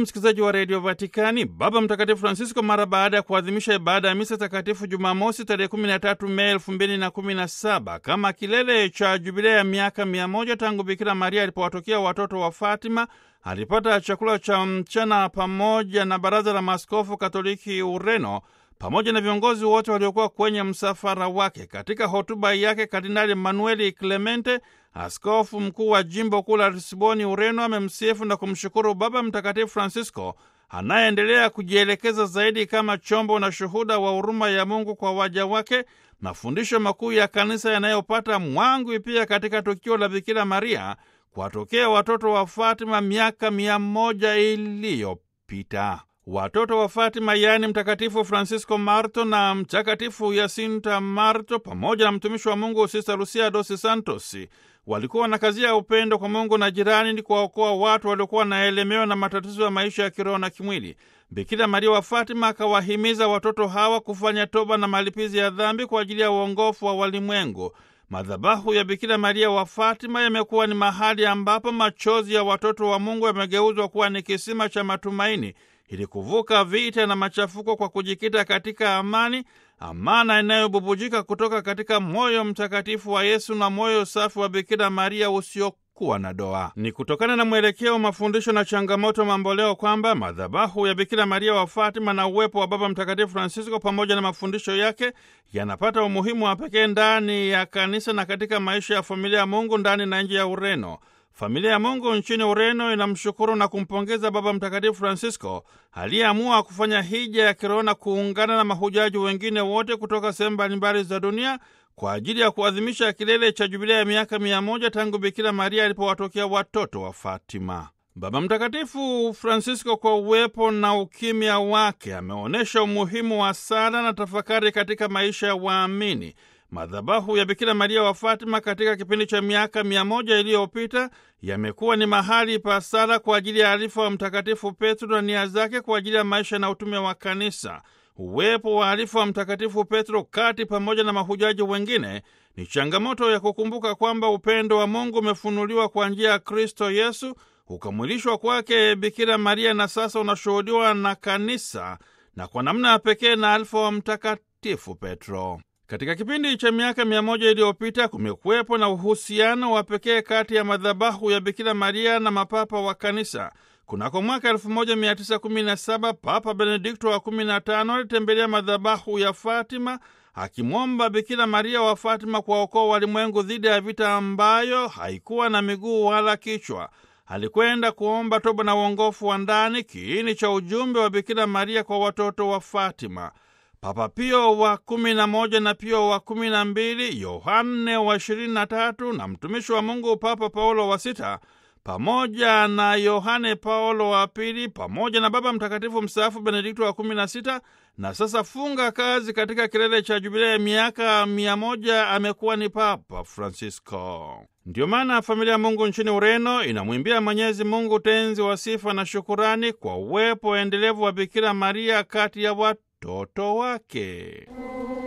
msikilizaji wa redio Vatikani, Baba Mtakatifu Francisco mara baada ya kuadhimisha ibada ya misa takatifu Jumamosi tarehe 13 Mei 2017 kama kilele cha jubilea ya miaka mia moja tangu Bikira Maria alipowatokea watoto wa Fatima, alipata chakula cha mchana pamoja na Baraza la Maaskofu Katoliki Ureno pamoja na viongozi wote waliokuwa kwenye msafara wake. Katika hotuba yake, Kardinali Manueli Clemente, askofu mkuu wa jimbo kuu la Lisboni, Ureno, amemsifu na kumshukuru Baba Mtakatifu Francisco anayeendelea kujielekeza zaidi kama chombo na shuhuda wa huruma ya Mungu kwa waja wake, mafundisho makuu ya kanisa yanayopata mwangwi pia katika tukio la Bikira Maria kuwatokea watoto wa Fatima miaka mia moja iliyopita. Watoto wa Fatima yaani Mtakatifu Francisco Marto na Mtakatifu Yasinta Marto pamoja na mtumishi wa Mungu Sista Lucia dos Santos walikuwa na kazi ya upendo kwa Mungu na jirani, ni kuwaokoa watu waliokuwa wanaelemewa na matatizo ya maisha ya kiroho na kimwili. Bikira Maria wa Fatima akawahimiza watoto hawa kufanya toba na malipizi ya dhambi kwa ajili ya uongofu wa walimwengu. Madhabahu ya Bikira Maria wa Fatima yamekuwa ni mahali ambapo machozi ya watoto wa Mungu yamegeuzwa kuwa ni kisima cha matumaini ili kuvuka vita na machafuko kwa kujikita katika amani, amana inayobubujika kutoka katika moyo mtakatifu wa Yesu na moyo safi wa Bikira Maria usiokuwa na doa. Ni kutokana na mwelekeo, mafundisho na changamoto mamboleo kwamba madhabahu ya Bikira Maria wa Fatima na uwepo wa Baba Mtakatifu Francisco pamoja na mafundisho yake yanapata umuhimu wa pekee ndani ya kanisa na katika maisha ya familia ya Mungu ndani na nje ya Ureno. Familia ya Mungu nchini Ureno inamshukuru na kumpongeza Baba Mtakatifu Francisco aliyeamua kufanya hija ya kiroho na kuungana na mahujaji wengine wote kutoka sehemu mbalimbali za dunia kwa ajili ya kuadhimisha kilele cha jubilea ya miaka mia moja tangu Bikira Maria alipowatokea watoto wa Fatima. Baba Mtakatifu Francisco kwa uwepo na ukimya wake ameonyesha umuhimu wa sala na tafakari katika maisha ya waamini. Madhabahu ya Bikira Maria wa Fatima katika kipindi cha miaka mia moja iliyopita yamekuwa ni mahali pa sala kwa ajili ya alifa wa Mtakatifu Petro na nia zake kwa ajili ya maisha na utume wa Kanisa. Uwepo wa alifa wa Mtakatifu Petro kati pamoja na mahujaji wengine ni changamoto ya kukumbuka kwamba upendo wa Mungu umefunuliwa kwa njia ya Kristo Yesu, ukamwilishwa kwake Bikira Maria na sasa unashuhudiwa na Kanisa na kwa namna ya pekee na alifa wa Mtakatifu Petro. Katika kipindi cha miaka mia moja iliyopita kumekuwepo na uhusiano wa pekee kati ya madhabahu ya Bikira Maria na mapapa wa kanisa. Kunako mwaka 1917 Papa Benedikto wa 15 alitembelea madhabahu ya Fatima akimwomba Bikira Maria wa Fatima kuwaokoa walimwengu dhidi ya vita ambayo haikuwa na miguu wala kichwa. Alikwenda kuomba toba na uongofu wa ndani, kiini cha ujumbe wa Bikira Maria kwa watoto wa Fatima. Papa Pio wa kumi na moja na Pio wa kumi na mbili, Yohane wa ishirini na tatu na mtumishi wa Mungu Papa Paulo wa sita pamoja na Yohane Paulo wa pili pamoja na Baba Mtakatifu mstaafu Benedikto wa kumi na sita na sasa funga kazi katika kilele cha jubilea ya miaka mia moja amekuwa ni Papa Francisco. Ndiyo maana familia ya Mungu nchini Ureno inamwimbia Mwenyezi Mungu tenzi wa sifa na shukurani kwa uwepo endelevu wa Bikira Maria kati ya watoto wake.